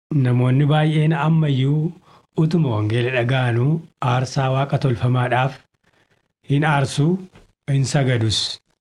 Namoonni baay'een ammayyuu utuma wangeela dhaga'anuu aarsaa waaqa tolfamaadhaaf hin aarsuu hin sagadus.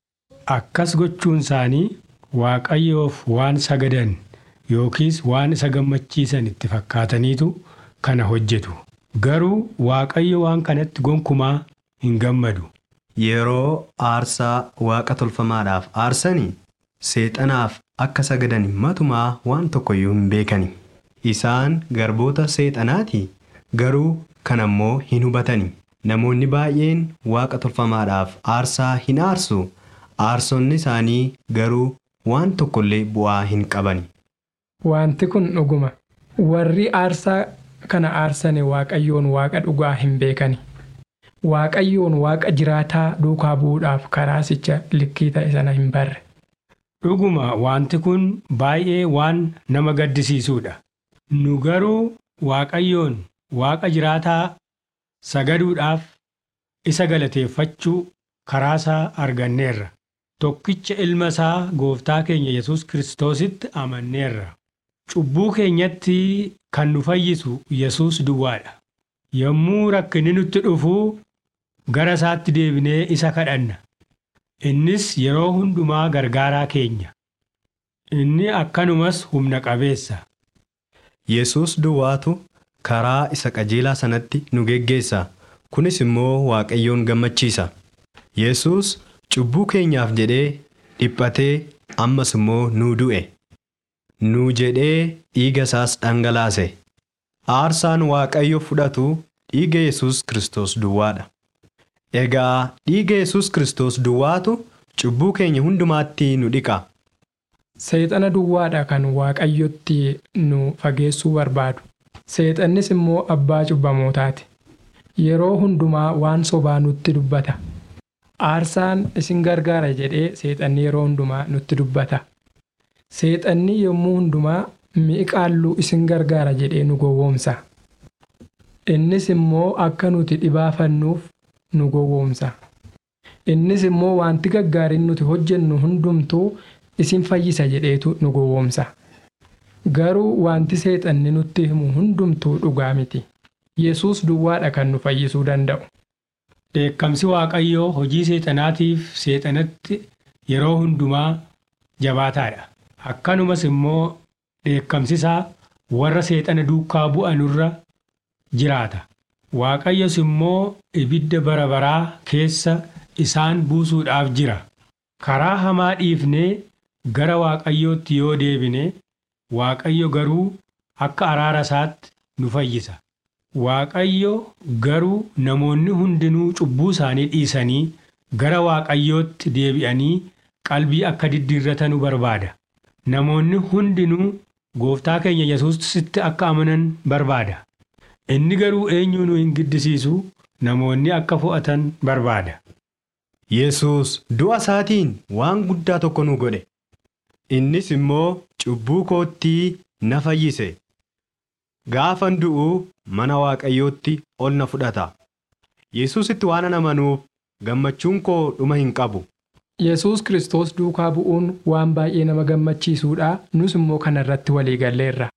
Akkas gochuun isaanii Waaqayyoof waan sagadan yookiis waan isa gammachiisan itti fakkaataniitu kana hojjetu. Garuu Waaqayyo waan kanatti gonkumaa hin gammadu. Yeroo aarsaa waaqa tolfamaadhaaf aarsanii seexanaaf akka sagadan matumaa waan tokkoyyuu hin beekani. Isaan garboota seexanaati garuu kan ammoo hin hubatani. Namoonni baay'een waaqa tolfamaadhaaf aarsaa hin aarsu. Aarsonni isaanii garuu waan tokkollee bu'aa hin qabani. Wanti kun dhuguma. Warri aarsaa kana aarsane Waaqayyoon Waaqa dhugaa hin beekani. Waaqayyoon Waaqa jiraataa duukaa bu'uudhaaf karaasicha likkii ta'e sana hin barre. Dhuguma wanti kun baay'ee waan nama gaddisiisuudha. Nu garuu Waaqayyoon Waaqa jiraataa sagaduudhaaf isa galateeffachuu karaasaa arganneerra. Tokkicha ilma isaa gooftaa keenya Yesuus Kiristoositti amanneerra. Cubbuu keenyatti kan nu fayyisu Yesuus duwwaadha. Yommuu rakkinni nutti dhufuu gara isaatti deebinee isa kadhanna. Innis yeroo hundumaa gargaaraa keenya. Inni akkanumas humna qabeessa. Yesuus duwwaatu karaa isa qajeelaa sanatti nu geggeessa. Kunis immoo Waaqayyoon gammachiisa. Yesuus cubbuu keenyaaf jedhee dhiphatee ammas immoo nuu du'e. Nuu jedhee dhiiga isaas dhangalaase. Aarsaan Waaqayyo fudhatu dhiiga Yesuus Kiristoos duwwaadha. Egaa dhiiga Yesuus Kiristoos duwwaatu cubbuu keenya hundumaatti nu dhiqa. Seexana duwwaadha kan Waaqayyotti nu fageessuu barbaadu. Seexannis immoo abbaa cubbamootaati. Yeroo hundumaa waan sobaa nutti dubbata. Aarsaan isin gargaara jedhee seexanni yeroo hundumaa nutti dubbata. Seexanni yommuu hundumaa mi'i qaalluu isin gargaara jedhee nu gowwoomsa. Innis immoo akka nuti dhibaafannuuf nu gowwoomsa. Innis immoo wanti gaggaariin nuti hojjennu hundumtuu isin fayyisa jedheetu nu gowwoomsa. Garuu wanti seexanni nutti himu hundumtuu dhugaa miti. Yesuus duwwaadha kan nu fayyisuu danda'u. Dheekkamsi Waaqayyoo hojii seexanaatiif seexanatti yeroo hundumaa jabaataadha. Akkanumas immoo dheekkamsi isaa warra seexana duukaa bu'anurra jiraata. Waaqayyos immoo ibidda bara baraa keessa isaan buusuudhaaf jira. Karaa hamaa dhiifnee gara Waaqayyootti yoo deebine Waaqayyo garuu akka araara isaatti nu fayyisa. Waaqayyo garuu namoonni hundinuu cubbuu isaanii dhiisanii gara Waaqayyootti deebi'anii qalbii akka diddiirratanu barbaada. Namoonni hundinuu gooftaa keenya Yesuusitti akka amanan barbaada. Inni garuu eenyuu nu hin giddisiisu namoonni akka fo'atan barbaada. Yesuus du'a isaatiin waan guddaa tokko nu godhe. Innis immoo cubbuu koottii na fayyise. Gaafan du'u mana Waaqayyootti ol na fudhata. Yesuusitti waan amanuuf gammachuun koo dhuma hin qabu. Yesuus Kiristoos duukaa bu'uun waan baay'ee nama gammachiisuudha. Nus immoo kana irratti walii galleerra.